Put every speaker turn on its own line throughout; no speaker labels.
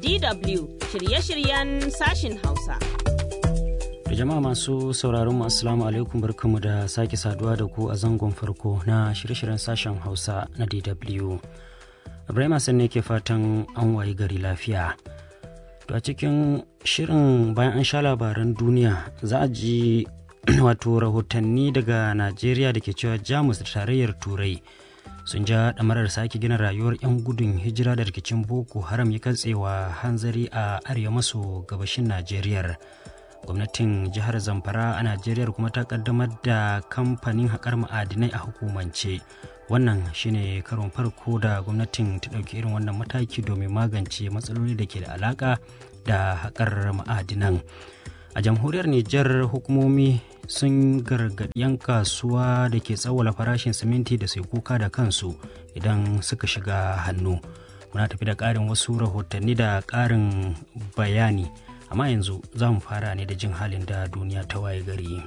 DW shirye-shiryen sashin Hausa.
Da jama'a masu sauraron mu assalamu alaikum barkamu da sake saduwa da ku a zangon farko na shirye-shiryen sashen Hausa na DW. Ibrahim Hassan ne ke fatan an wayi gari lafiya. To a cikin shirin bayan an sha labaran duniya za a ji wato rahotanni daga Najeriya da ke cewa Jamus da tarayyar Turai sun ja ɗamarar sake gina rayuwar 'yan gudun hijira da rikicin Boko Haram ya katsewa hanzari a arewa maso gabashin Najeriya. gwamnatin jihar zamfara a najeriya kuma ta kaddamar da kamfanin haƙar ma'adinai a hukumance wannan shine karon farko da gwamnatin ta ɗauki irin wannan mataki domin magance matsaloli da ke da alaƙa da haƙar ma'adinan a jamhuriyar nijar hukumomi sun gargaɗi 'yan kasuwa da ke tsawwala farashin siminti da sai kuka da kansu idan suka shiga hannu muna tafi da ƙarin wasu rahotanni da ƙarin bayani amma yanzu za mu fara ne da jin halin da duniya ta waye gari.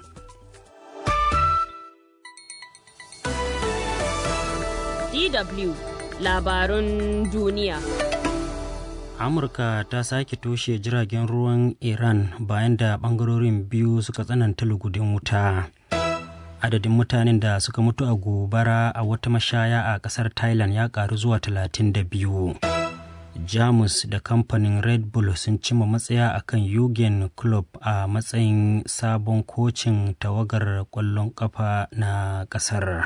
DW labarun duniya.
Amurka ta sake toshe jiragen ruwan Iran bayan da bangarorin biyu suka tsananta lugudin wuta. Adadin mutanen da suka mutu a gobara a wata mashaya a kasar Thailand ya karu zuwa 32. jamus da kamfanin red bull sun cima matsaya a kan yugen club a matsayin sabon kocin tawagar kwallon kafa na kasar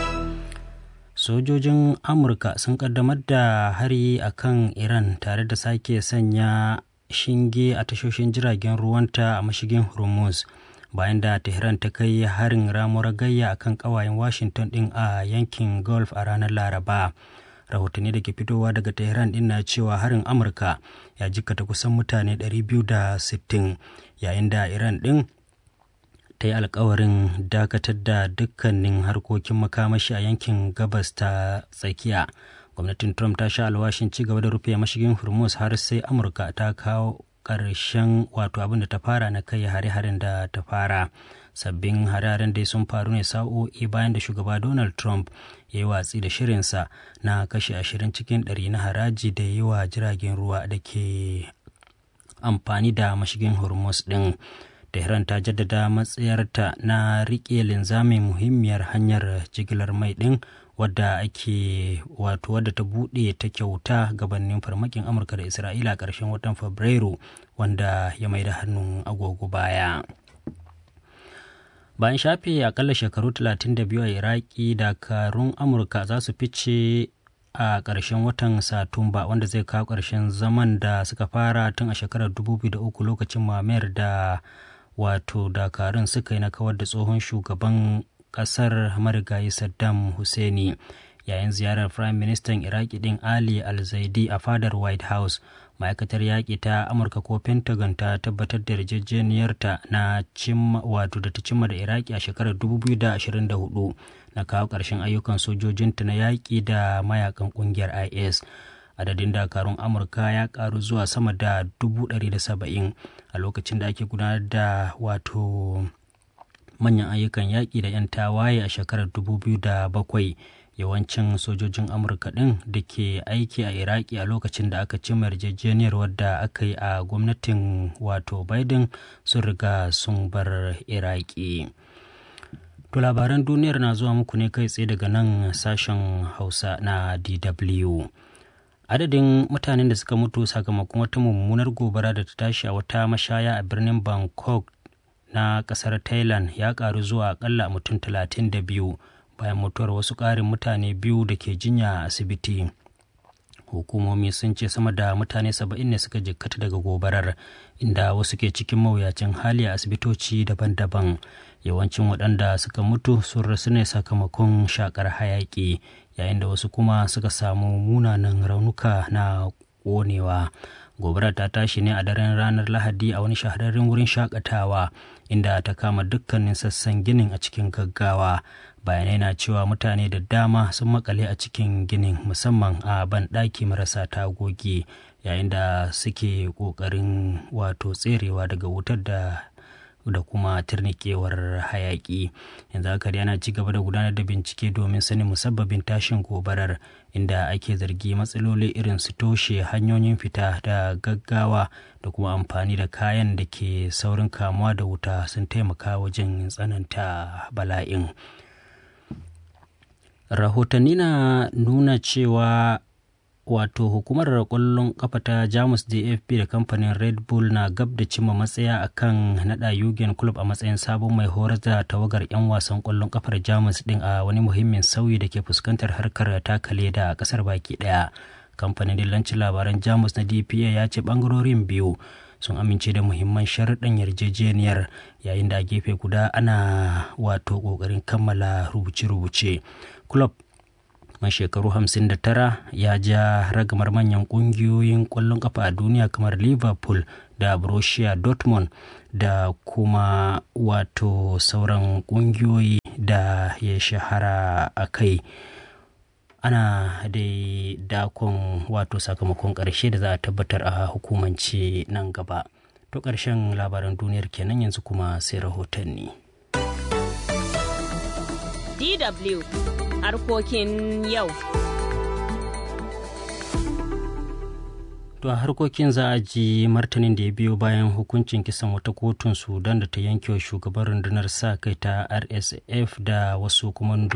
sojojin amurka sun kaddamar da hari a kan iran tare da sake sanya shinge a tashoshin jiragen ruwanta a mashigin hormuz bayan da tehran ta kai harin ramuwar gayya akan kawayen washington din a yankin gulf a ranar laraba rahotanni da ke fitowa daga tehran din na cewa harin amurka ya jikata kusan mutane 260 yayin da iran din ta yi alkawarin dakatar da dukkanin harkokin makamashi a yankin gabas ta tsakiya gwamnatin trump ta sha alwashin ci gaba da rufe mashigin hormuz har sai amurka ta kawo ƙarshen wato abin da ta fara na kai hare-haren da ta fara sabbin hararen dai sun faru ne sa'o'i bayan da shugaba donald trump ya yi watsi da shirinsa na kashe ashirin cikin ɗari na haraji da yi wa jiragen ruwa da ke amfani da mashigin hormuz ɗin tehran ta jaddada matsayarta na riƙe linzamin muhimmiyar hanyar jigilar mai ɗin wadda ake wato wadda ta buɗe ta kyauta gabanin farmakin amurka da isra'ila a ƙarshen watan fabrairu wanda ya mai da hannun agogo baya bayan shafe akalla shekaru 32 a iraki dakarun amurka za su fice a ƙarshen watan satumba wanda zai kawo ƙarshen zaman da suka fara tun a shekarar 2003 lokacin mamayar da wato dakarun suka yi na kawar da tsohon shugaban ƙasar marigayi saddam husseini yayin ziyarar prime minister iraki din ali al-zaidi a fadar white house ma'aikatar yaƙi ta amurka ko pentagon ta tabbatar da yarjejeniyarta na cimma wato da ta cimma da iraki a shekarar 2024 na kawo ƙarshen ayyukan sojojinta na yaƙi da mayakan ƙungiyar is adadin dakarun amurka ya ƙaru zuwa sama da 170 a lokacin da ake gudanar da wato manyan ayyukan yaƙi da 'yan tawaye a shekarar 2007 yawancin sojojin amurka ɗin da ke aiki a iraki a lokacin da aka cimma yarjejeniyar wadda aka yi a gwamnatin wato biden sun riga sun bar iraki to labaran duniyar na zuwa muku ne kai tsaye daga nan sashen hausa na dw adadin mutanen da suka mutu sakamakon wata mummunar gobara da ta tashi a wata mashaya a birnin bangkok na kasar thailand ya karu zuwa akalla mutum 32 bayan mutuwar wasu ƙarin mutane biyu da ke jinya a asibiti hukumomi sun ce sama da mutane saba'in ne suka jikkata daga gobarar inda wasu ke cikin mawuyacin hali a asibitoci daban-daban yawancin waɗanda suka mutu sun rasu ne sakamakon shakar hayaƙi yayin da wasu kuma suka samu munanan raunuka na ƙonewa gobarar ta tashi ne a daren ranar lahadi a wani shahararren wurin shakatawa inda ta kama dukkanin sassan ginin a cikin gaggawa bayanai na cewa mutane da dama sun makale a cikin ginin musamman a banɗaki marasa tagogi yayin da suke ƙoƙarin wato tserewa daga wutar da da kuma turnikewar hayaki yanzu haka dai ana ci gaba da gudanar da bincike domin sanin musabbabin tashin gobarar inda ake zargi matsaloli irin su toshe hanyoyin fita da gaggawa da kuma amfani da kayan da ke saurin kamuwa da wuta sun taimaka wajen tsananta bala'in rahotanni na nuna cewa wato hukumar kwallon kafa ta jamus dfb da kamfanin red bull na gab da cimma matsaya akan nada yugen club a matsayin sabon mai horar da tawagar 'yan wasan kwallon kafar jamus din a wani muhimmin sauyi da ke fuskantar harkar takale da kasar baki daya kamfanin dillancin labaran jamus na dpa ya ce bangarorin biyu sun amince da muhimman sharuɗan yarjejeniyar yayin da a gefe guda ana wato ƙoƙarin kammala rubuce-rubuce club mai shekaru 59 ya ja ragamar manyan kungiyoyin kwallon kafa a duniya kamar liverpool da borussia dortmund da kuma wato sauran kungiyoyi da ya shahara a kai ana dai dakon wato sakamakon ƙarshe da za a tabbatar a hukumance nan gaba to ƙarshen labaran duniyar kenan yanzu kuma sai rahotanni
DW harkokin yau.
To a harkokin za a ji martanin da ya biyo bayan hukuncin kisan wata kotun Sudan da ta yanke wa shugaban rundunar sa kai ta RSF da wasu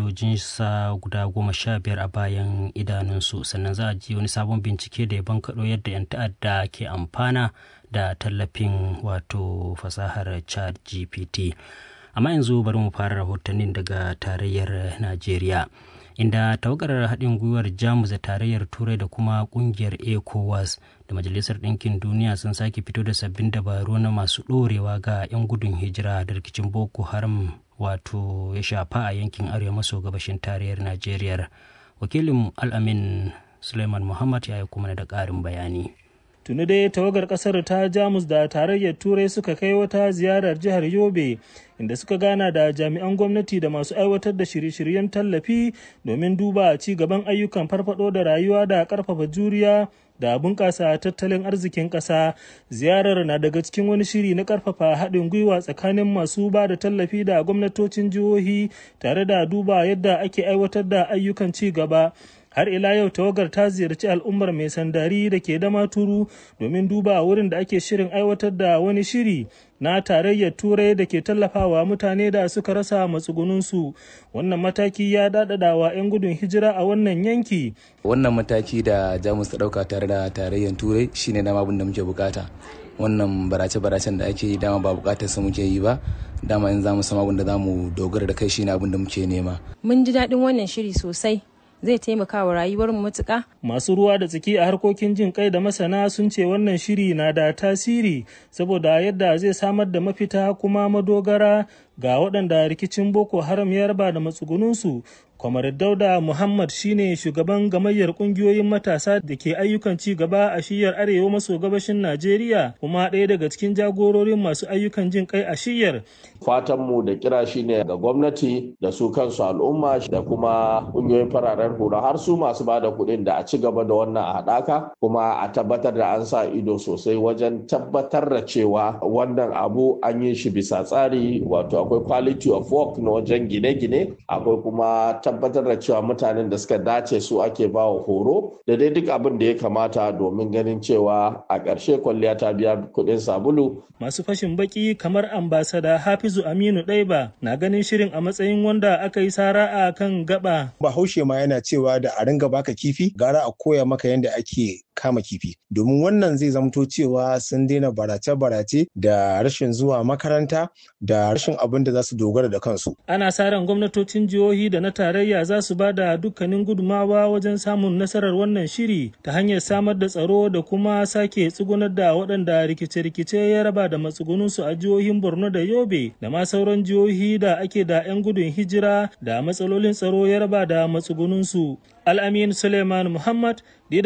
sa guda goma sha biyar a bayan idanunsu sannan za a ji wani sabon bincike da ya bankaɗo yadda 'yan ta'adda ke amfana da tallafin wato fasahar chat GPT. amma yanzu bari mu fara rahotannin daga tarayyar najeriya inda tawagar haɗin gwiwar jamus da tarayyar turai da kuma ƙungiyar ecowas da majalisar ɗinkin duniya sun sake fito da sabbin dabaru na masu ɗorewa ga 'yan gudun hijira da rikicin boko haram wato ya shafa a yankin arewa maso gabashin tarayyar najeriya wakilin al'amin suleiman muhammad ya yi kuma da ƙarin bayani
tuni dai tawagar kasar ta jamus da tarayyar turai suka kai wata ziyarar jihar yobe inda suka gana da jami'an gwamnati da masu aiwatar da shirye-shiryen tallafi domin duba ci gaban ayyukan farfado da rayuwa da karfafa juriya da bunƙasa tattalin arzikin ƙasa ziyarar na daga cikin wani shiri na ƙarfafa haɗin gwiwa tsakanin masu ba da tallafi da gwamnatocin jihohi tare da duba yadda ake aiwatar da ayyukan ci gaba har ila yau tawagar ta ziyarci al'ummar mai sandari da ke dama turu domin duba wurin da ake shirin aiwatar da wani shiri na tarayyar turai da ke tallafawa mutane da suka rasa matsugununsu wannan mataki ya daɗaɗa wa 'yan gudun hijira a wannan yanki
wannan mataki da jamus ta ɗauka tare da tarayyar turai shine dama abin da muke bukata wannan barace-baracen da ake yi dama ba bukatar sa muke yi ba dama in za mu samu abin da za mu dogara da kai shine abin da muke nema
mun ji daɗin wannan shiri sosai zai taimaka wa rayuwar mu matuƙa.
Masu ruwa da tsaki a harkokin jin kai da masana sun ce wannan shiri na da tasiri saboda yadda zai samar da mafita kuma madogara ga waɗanda rikicin Boko Haram ya raba da matsugununsu. Kwamar Dauda Muhammad shine shugaban gamayyar ƙungiyoyin matasa da ke ayyukan ci gaba a shiyar arewa maso gabashin Najeriya kuma ɗaya daga cikin jagororin masu ayyukan jin kai a shiyar.
Fatanmu da kira shine ga gwamnati da su kansu al'umma da kuma ƙungiyoyin fararen hula har su masu ba da kuɗin da a ci gaba da wannan a haɗaka kuma a tabbatar da an sa ido sosai wajen tabbatar da cewa wannan abu an yi shi bisa tsari wato akwai quality of work na wajen gine-gine akwai kuma tabbatar da cewa mutanen da suka dace su ake ba wa horo da dai duk abin da ya kamata domin ganin cewa a ƙarshe kwalliya ta biya kuɗin sabulu.
Masu fashin baki kamar ambasada Hafizu Aminu Ɗaiba na ganin shirin a matsayin wanda aka yi sara a kan gaba.
Bahaushe ma yana cewa da a ringa baka kifi gara a koya maka yadda ake kama kifi domin wannan zai zamto cewa sun daina barace-barace da rashin zuwa makaranta da rashin abin da za su dogara da kansu.
Ana sa ran gwamnatocin jihohi da na tarayya za su ba da dukkanin gudumawa wajen samun nasarar wannan shiri ta hanyar samar da tsaro da kuma sake tsugunar da waɗanda rikice-rikice ya raba da matsugununsu a jihohin Borno da Yobe da ma sauran jihohi da ake da 'yan gudun hijira da matsalolin tsaro ya raba da matsugununsu. Al'amin Suleiman Muhammad,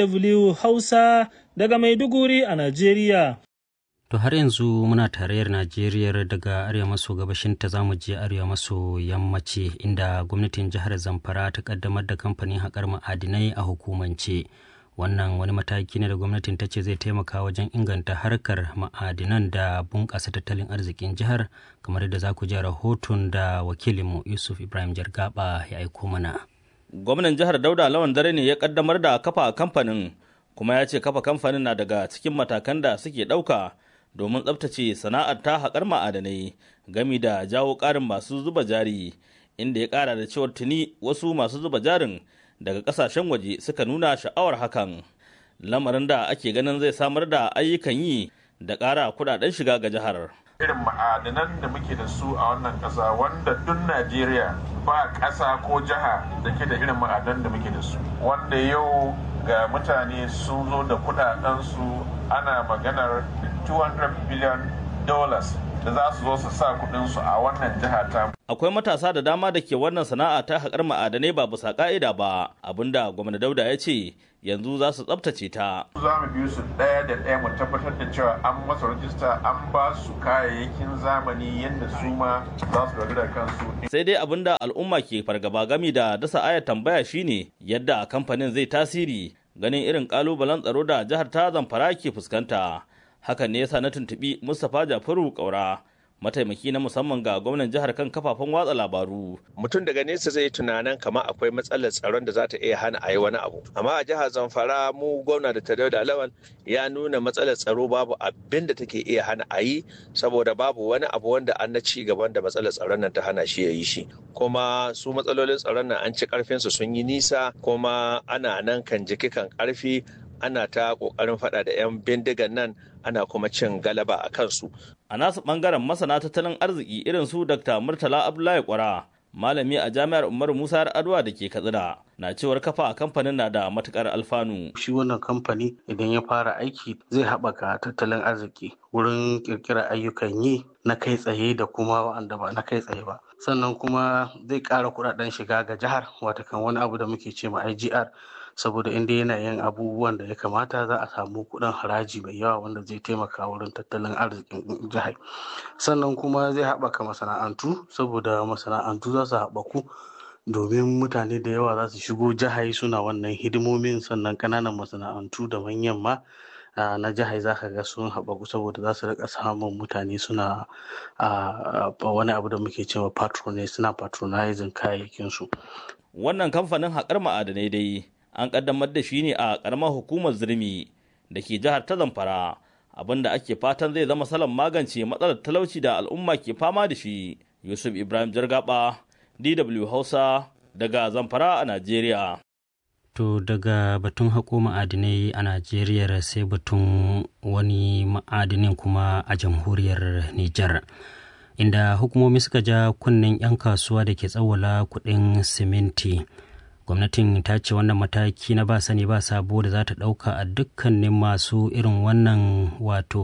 DW Hausa daga Maiduguri a Najeriya.
To har yanzu muna tarayyar Najeriya daga arewa maso gabashin ta zamu je arewa maso yammaci inda gwamnatin jihar Zamfara ta kaddamar da kamfanin haƙar ma'adinai a hukumance. wannan wani mataki ne da gwamnatin ta ce zai taimaka wajen inganta harkar ma'adinan da bunƙasa tattalin arzikin jihar kamar da za ku ji rahoton da wakilinmu yusuf ibrahim jargaba ya aiko mana
gwamnan jihar dauda lawan dare ne ya kaddamar da kafa kamfanin kuma ya ce kafa kamfanin na daga cikin matakan da suke ɗauka domin tsabtace sana'ar ta haƙar ma'adanai gami da jawo ƙarin masu zuba jari inda ya ƙara da cewar tuni wasu masu zuba jarin daga ƙasashen waje suka nuna sha'awar hakan lamarin da ake ganin zai samar da ayyukan yi da ƙara kuɗaɗen shiga ga jihar.
irin ma'adanan da muke da su a wannan ƙasa wanda duk najeriya ba ƙasa ko jiha da ke da irin ma'adanan da muke da su wanda yau ga mutane sun zo da kudadensu ana maganar 200 billion dollars da za su zo su sa kudinsu a wannan jiha ta
akwai matasa da dama da ke wannan sana'a ta haƙar ma'adanai ba bisa ka'ida ba abinda gwamna dauda ya ce yanzu za su tsabtace ta
za mu biyu su ɗaya da ɗaya mu tabbatar da cewa an masa rajista an ba su kayayyakin zamani yadda su ma za su dogara kansu
sai dai abinda al'umma ke fargaba gami da dasa aya tambaya shine yadda kamfanin zai tasiri ganin irin kalubalen tsaro da jihar ta zamfara ke fuskanta hakan ne yasa na tuntubi mustapha jafaru kaura mataimaki na musamman ga gwamnan jihar kan kafafen watsa labaru.
Mutum daga nesa zai tunanin kama akwai matsalar tsaron da za ta iya hana a yi wani abu. Amma a jihar Zamfara mu gwamna da Tadau da Lawan ya nuna matsalar tsaro babu abin da take iya hana a yi saboda babu wani abu wanda an na ci gaban da matsalar tsaron nan ta hana shi ya yi shi. Kuma su matsalolin tsaron nan an ci karfinsu sun yi nisa kuma ana nan kan jiki kan karfi ana ta kokarin fada da 'yan bindigan nan ana kuma cin galaba a kansu.
A nasu bangaren masana tattalin arziki irin su Dr. Murtala Abdullahi Kwara, malami a jami'ar Umar Musa Adwa da ke Katsina, na cewar kafa a kamfanin na da matukar alfanu.
Shi wannan kamfani idan ya fara aiki zai haɓaka tattalin arziki wurin ƙirƙirar ayyukan yi na kai tsaye da kuma wa'anda ba na kai tsaye ba. Sannan kuma zai ƙara kuɗaɗen shiga ga jihar watakan wani abu da muke ce ma IGR saboda inda yana yin abubuwan da ya kamata za a samu kuɗin haraji mai yawa wanda zai taimaka wurin tattalin arzikin jihar sannan kuma zai haɓaka masana'antu saboda masana'antu za su haɓaku domin mutane da yawa za su shigo jihar suna wannan hidimomin sannan ƙananan masana'antu da manyan ma na jihar za ka ga sun haɓaku saboda za su rika samun mutane suna wani abu da muke cewa patronage suna patronizing kayayyakinsu.
Wannan kamfanin haƙar ma'adanai dai an kaddamar da shi ne a karamar hukumar zirmi da ke jihar ta zamfara abinda ake fatan zai zama salon magance matsalar talauci da al'umma ke fama da shi yusuf ibrahim jargaba dw hausa daga zamfara a najeriya
to daga batun haƙo ma'adinai a najeriya sai batun wani ma'adinin kuma a jamhuriyar nijar inda hukumomi suka ja kunnen 'yan kasuwa da ke tsawwala kuɗin siminti gwamnatin ta ce wannan mataki na ba sani ba sabo da za ta ɗauka a dukkanin masu irin wannan wato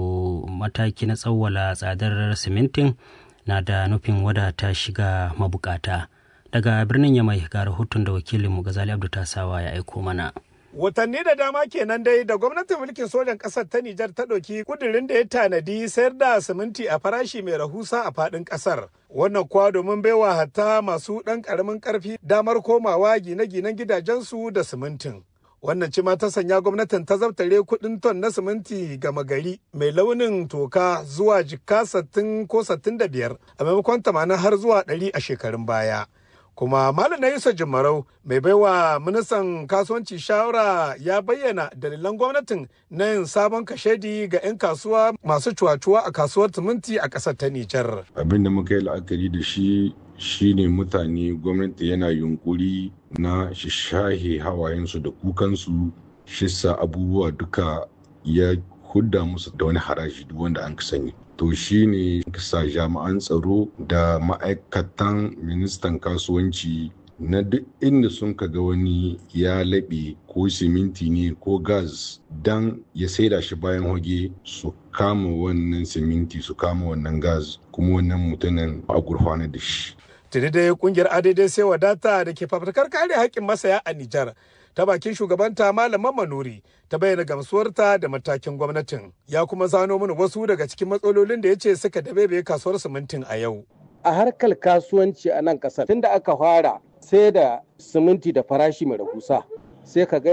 mataki na tsawwala tsadar simintin na da nufin wadata shiga mabukata daga birnin yamai ga rahoton da wakilinmu gazali abdu tasawa ya aiko mana
Watanni da dama kenan dai da gwamnatin mulkin sojan ƙasar ta Nijar ta ɗauki kudirin da ya tanadi sayar da siminti a farashi mai rahusa a faɗin ƙasar. Wannan kuwa domin baiwa hatta masu ɗan ƙaramin ƙarfi damar komawa gine-ginen gidajensu da simintin. Wannan ci ma ta sanya gwamnatin ta zabtare kuɗin ton na siminti gama gari mai launin toka zuwa jikka sattin ko sattin da biyar a maimakon tamanin har zuwa ɗari a shekarun baya. kuma malam na yusa jimarau mai baiwa ministan kasuwanci shawara ya bayyana dalilan gwamnatin na yin sabon kashedi ga 'yan kasuwa masu cuwa-cuwa a kasuwar siminti a ƙasar ta nijar
abin da muka yi la'akari da shi shine mutane gwamnati yana yunkuri na shahe hawayensu da kukansu shissa abubuwa duka ya hudda musu da wani haraji duk wanda an sani to shi ne sa jami'an tsaro da ma'aikatan ministan kasuwanci na duk inda sun ga wani ya laɓe ko siminti ne ko gas dan ya saida shi bayan hoge su kama wannan siminti su kama wannan gas kuma wannan mutumin a gurfana da shi
tuni dai kungiyar adadai sai wadata da ke fafatakar kare haƙƙin masaya a nijar ta bakin shugabanta malaman manuri ta bayyana gamsuwarta da matakin gwamnatin ya kuma zano mana wasu daga cikin matsalolin da ya ce suka dabebe kasuwar simintin a yau
a harkar kasuwanci a nan kasar tunda aka fara sai da siminti da farashi mai rahusa sai ka ga yau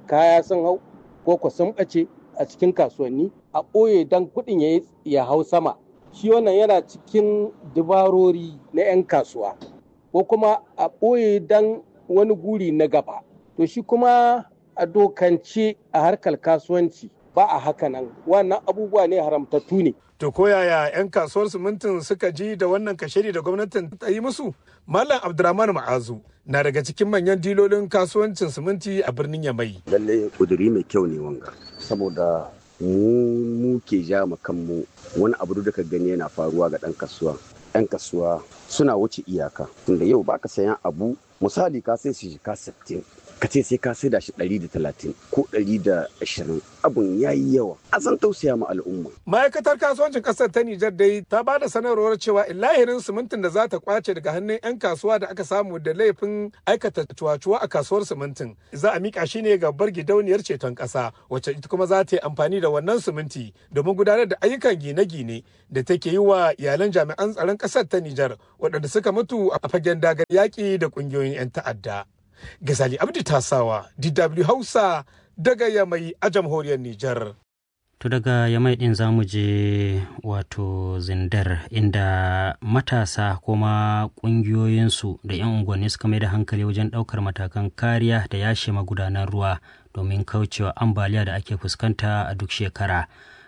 kaya sun hau ko ko sun ɓace a cikin kasuwanni a ɓoye don kuɗin ya hau sama shi wannan yana cikin dabarori na 'yan kasuwa ko kuma a ɓoye don wani guri na gaba to shi kuma a dokance a harkar kasuwanci ba a haka nan wannan abubuwa ne haramtattu ne
To koyaya 'yan kasuwar simintin suka ji da wannan kashiri da gwamnatin ta yi musu? Malam Abdurrahman Ma'azu na daga cikin manyan dilolin kasuwancin siminti a birnin Yamai.
Lalle kuduri mai kyau ne wanga saboda mu mu ke ja mu kanmu wani abu da ka gani yana faruwa ga ɗan kasuwa. 'Yan kasuwa suna wuce iyaka tunda yau baka sayan abu misali ka sai shi ka 60 ka ce sai ka saida shi ɗari da talatin ko ɗari da ashirin abun ya yi yawa a san tausaya ma al'umma.
ma'aikatar kasuwancin ƙasar ta nijar dai ta ba da sanarwar cewa illahirin simintin da za ta kwace daga hannun 'yan kasuwa da aka samu da laifin aikata cuwa-cuwa a kasuwar simintin za a mika shi ne ga bar gidauniyar ceton ƙasa wacce ita kuma za ta yi amfani da wannan siminti domin gudanar da ayyukan gine-gine da take yi wa iyalan jami'an tsaron ƙasar ta nijar waɗanda suka mutu a fagen dagar yaƙi da ƙungiyoyin 'yan ta'adda. Gazali Abdi Tasawa, DW Hausa daga Yamai a jamhuriyar Nijar.
To daga Yamai ɗin za mu je wato zindar inda matasa kuma ƙungiyoyinsu da 'yan unguwanni suka mai da hankali wajen ɗaukar matakan kariya da yashe magudanan ruwa domin kaucewa ambaliya da ake fuskanta a duk shekara.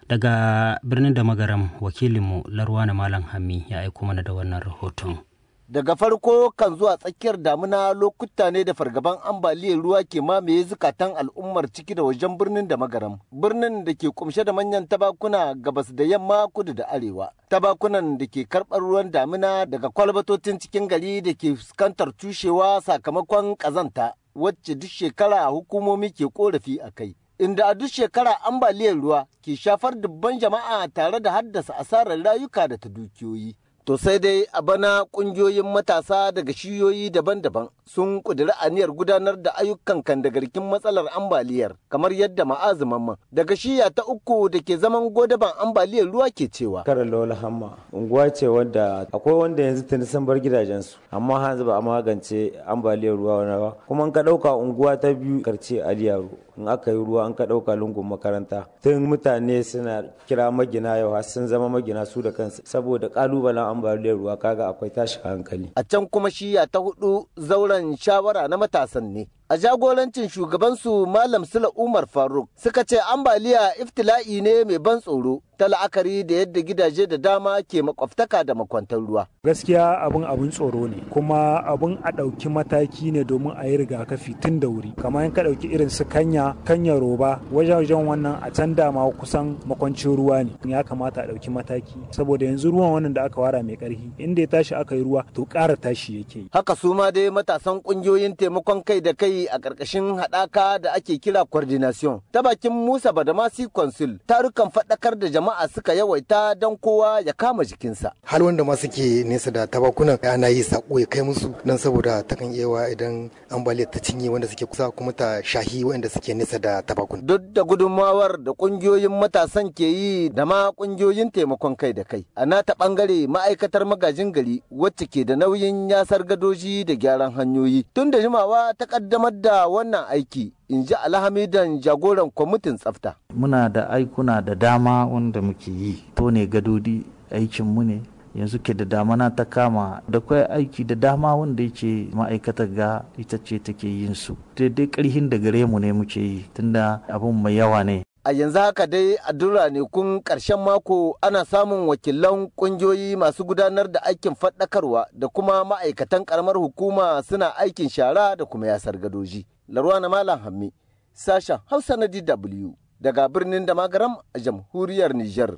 Daga birnin da magaram wakilinmu Larwana Malam Hami ya aiko mana da wannan rahoton.
daga farko kan zuwa tsakiyar damuna lokuta ne da fargaban ambaliyar ruwa ke mamaye zukatan al'ummar ciki da wajen birnin da magaram birnin da ke kumshe da manyan tabakuna gabas da yamma kudu da arewa tabakunan da ke karɓar ruwan damuna daga kwalbatocin cikin gari da ke fuskantar cushewa sakamakon ƙazanta wacce duk shekara hukumomi ke korafi a kai inda a duk shekara ambaliyar ruwa ke shafar dubban jama'a tare da haddasa asarar rayuka da ta dukiyoyi To sai dai a bana kungiyoyin matasa daga shiyoyi daban-daban sun ƙudiri aniyar gudanar da ayyukan kandagarkin matsalar ambaliyar kamar yadda ma'azuman daga shiya ta uku da ke zaman godaban ambaliyar ruwa ke cewa.
Karar Lola Hamma unguwa ce wadda akwai wanda yanzu tuni sun bar gidajensu amma hanzu ba a magance ambaliyar ruwa wani ba kuma in ka ɗauka unguwa ta biyu karce Aliyaru in aka yi ruwa an ka ɗauka lungun makaranta tun mutane suna kira magina yau har sun zama magina su da kansu saboda ƙalubalen ambaliyar ruwa kaga akwai tashi hankali.
A can kuma shiya ta hudu zauren shawara na matasan ne. A jagorancin shugabansu Malam Sula Umar Faruk suka ce ambaliya iftila'i ne mai ban tsoro ta la'akari da yadda gidaje da dama ke makwabtaka da makwantar ruwa.
Gaskiya abin abin tsoro ne kuma abin a ɗauki mataki ne domin a yi rigakafi tun da wuri. Kamar ka ɗauki irin su kanya, kanya roba wajen wannan a can dama kusan makwancin ruwa ne. Ya kamata a ɗauki mataki saboda yanzu ruwan wannan da aka wara mai ƙarfi inda ya tashi aka yi ruwa to ƙara tashi yake.
Haka su ma dai matasan ƙungiyoyin taimakon kai da kai a ƙarƙashin haɗaka da ake kira coordination ta bakin Musa Badamasi Consul tarukan faɗakar da jama'a suka yawaita don kowa ya kama jikinsa.
Hal wanda ma suke nesa da tabakunan ana yi sako ya kai musu don saboda takan iya idan ambaliyar ta cinye wanda suke kusa kuma ta shahi wanda suke nesa da tabakun.
Duk da gudunmawar da ƙungiyoyin matasan ke yi da ma ƙungiyoyin taimakon kai da kai. A nata ɓangare ma'aikatar magajin gari wacce ke da nauyin yasar gadoji da gyaran hanyoyi. Tun da jimawa ta ƙaddamar da wannan aiki in ji alhamidan jagoran kwamitin tsafta.
Muna da aikuna da dama wanda muke yi, to ne gadodi aikinmu ne. yanzu ke da damana ta kama da kwai aiki da dama wanda yake ma'aikatar ga ita ce take yin su daidai karhin da gare mu ne muke yi tunda abun mai yawa ne
a yanzu haka dai a duk ranakun ƙarshen mako ana samun wakilan ƙungiyoyi masu gudanar da aikin faɗakarwa da kuma ma'aikatan ƙaramar hukuma suna aikin shara da kuma yasar gadoji larwa na malam hammi sashen hausa na dw daga birnin da magaram a jamhuriyar niger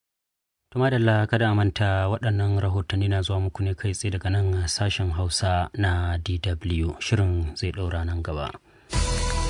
Tuma da kada a manta waɗannan rahotanni na zuwa muku ne kai tsaye daga nan sashen Hausa na DW shirin zai ɗaura nan gaba.